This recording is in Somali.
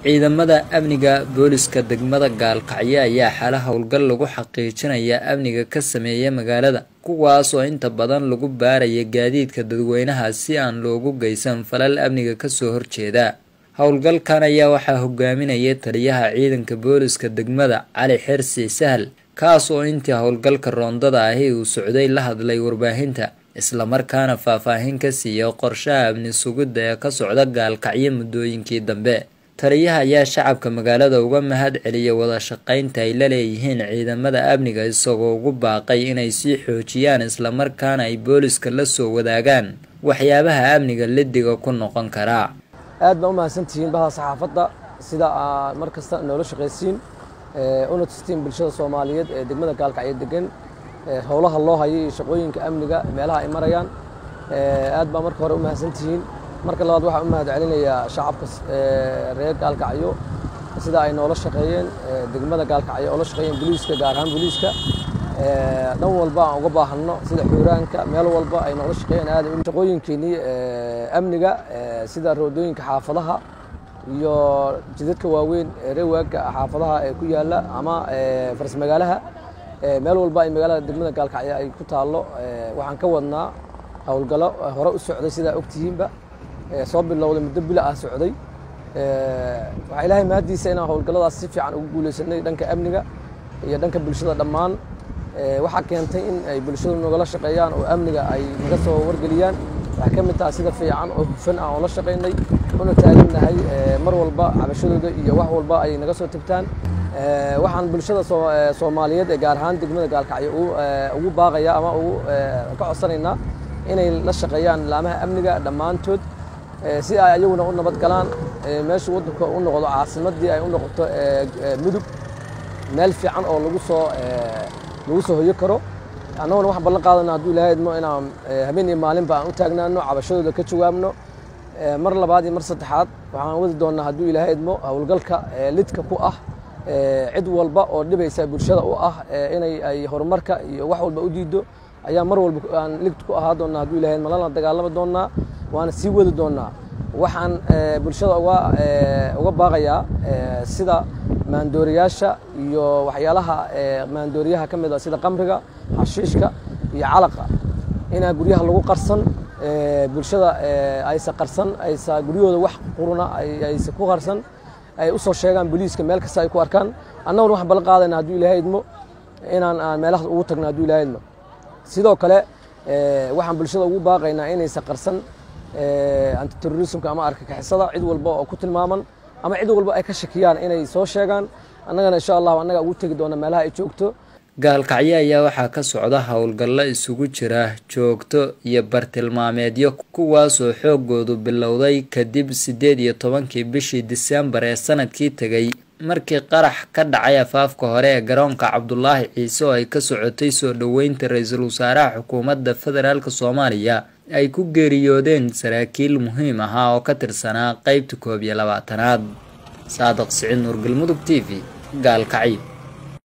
ciidamada amniga booliska degmada gaalkacyo ayaa xala howlgal lagu xaqiijinaya amniga ka sameeya magaalada kuwaas oo inta badan lagu baaraya gaadiidka dadweynaha si aan loogu geysan falal amniga kasoo horjeeda howlgalkan ayaa waxaa hogaaminaya taliyaha ciidanka booliska degmada cali xersi sahal kaas oo intii howlgalka roondada ahi uu socday la hadlay warbaahinta islamarkaana faahfaahin ka siiya qorshaha amni sugidda ee ka socda gaalkacyo muddooyinkii dambe taliyaha ayaa shacabka magaalada uga mahad celiya wada shaqaynta ay la leeyihiin ciidamada amniga isagoo ugu baaqay inay sii xoojiyaan islamarkaana ay booliska la soo wadaagaan waxyaabaha amniga lidiga ku noqon karaa aad baa u mahadsantihiin baha saxaafadda sida aad mar kasta noola shaqaysiin una tustiin bulshada soomaaliyeed ee degmada gaalkacyo degan howlaha loo hayo iyo shaqooyinka amniga meelaha ay marayaan aad baa marka hore u mahadsantihiin marka labaad waxaan u mahad celinayaa shacabka reer gaalkacyo sida ay noola shaqeeyeen degmada gaalkacyo oo la shaqeeyeen booliiska gaar ahaan booliiska dhan walba aan uga baahanno sida xuuraanka meel walba ay noola shaqeeyeen aad shaqooyinkeenii amniga sida roodooyinka xaafadaha iyo jidadka waaweyn reewaaga xaafadaha ee ku yaala ama faras magaalaha meel walba ay magaalada degmada gaalkacyo ay ku taallo waxaan ka wadnaa howlgallo hore u socday sidaa ogtihiinba soo bilowday muddo bila ah socday waxaa ilaahay mahaddiisa inaan howlgalladaas si fiican ugu guulaysanay dhanka amniga iyo dhanka bulshada dhammaan waxaa keentay in ay bulshadu nagala shaqeeyaan oo amniga ay naga soo wargeliyaan waxay ka mid tahay sida fiican oo hufan ah oon la shaqaynay una taagannahay mar walba cabashadooda iyo wax walba ay naga soo tagtaan waxaan bulshada soomaaliyeed ee gaar ahaan degmada gaalkacyo ugu baaqaya ama ugu ka codsanaynaa inay la shaqeeyaan laamaha amniga dhammaantood si ay ayaguna u nabad galaan meesha waddanka u noqdo caasimaddii ay u noqoto mudug meel fiican oo lagu soo lagu soo hoyo karo annaguna waxaan ballan qaadana hadduu ilaahay idmo inaan habeen iyo maalinba aan u taagnaano cabashadooda ka jawaabno mar labaad iyo mar saddexaad waxaan wadi doonnaa hadduu ilaahay idmo howlgalka lidka ku ah cid walba oo dhibaysa bulshada u ah inay ay horumarka iyo wax walba u diido ayaa mar walba aan ligta ku ahaa doonnaa hadduu ilahay idmo lana dagaalami doonnaa waana sii wadi doonnaa waxaan bulshada uga uga baaqayaa sida maandooriyaasha iyo waxyaalaha maandooriyaha ka mid a sida qamriga xashiishka iyo calaqa inaa guryaha lagu qarsan bulshada aysa qarsan aysa guryahooda wax quruna aysa ku qarsan ay u soo sheegaan booliiska meel kasta ay ku arkaan annaguna waxaan ballan qaadayna hadduu ilaahay idmo inaan aan meelahaas ugu tagno hadduu ilaahay idmo sidoo kale waxaan bulshada ugu baaqaynaa inaysa qarsan antiterrorismka ama argagixisada cid walba oo ku tilmaaman ama cid walba ay ka shakiyaan inay soo sheegaan annagana insha allahu annaga ugu tegi doona meelaha ay joogto gaalkacyo ayaa waxaa ka socda howlgallo isugu jira joogto iyo bartilmaameedyo kuwaasoo xoogoodu bilowday kadib siddeed iyo tobankii bishii disembar ee sanadkii tegay markii qarax ka dhacay afaafka hore ee garoonka cabdulaahi ciise oo ay ka socotay soo dhoweynta ra-iisul wasaaraha xukuumadda federaalk soomaaliya ay ku geeriyoodeen saraakiil muhiim ahaa oo ka tirsanaa qeybta koob iyo labaatanaad saadaq siciid nuur galmudug t v gaalkacyo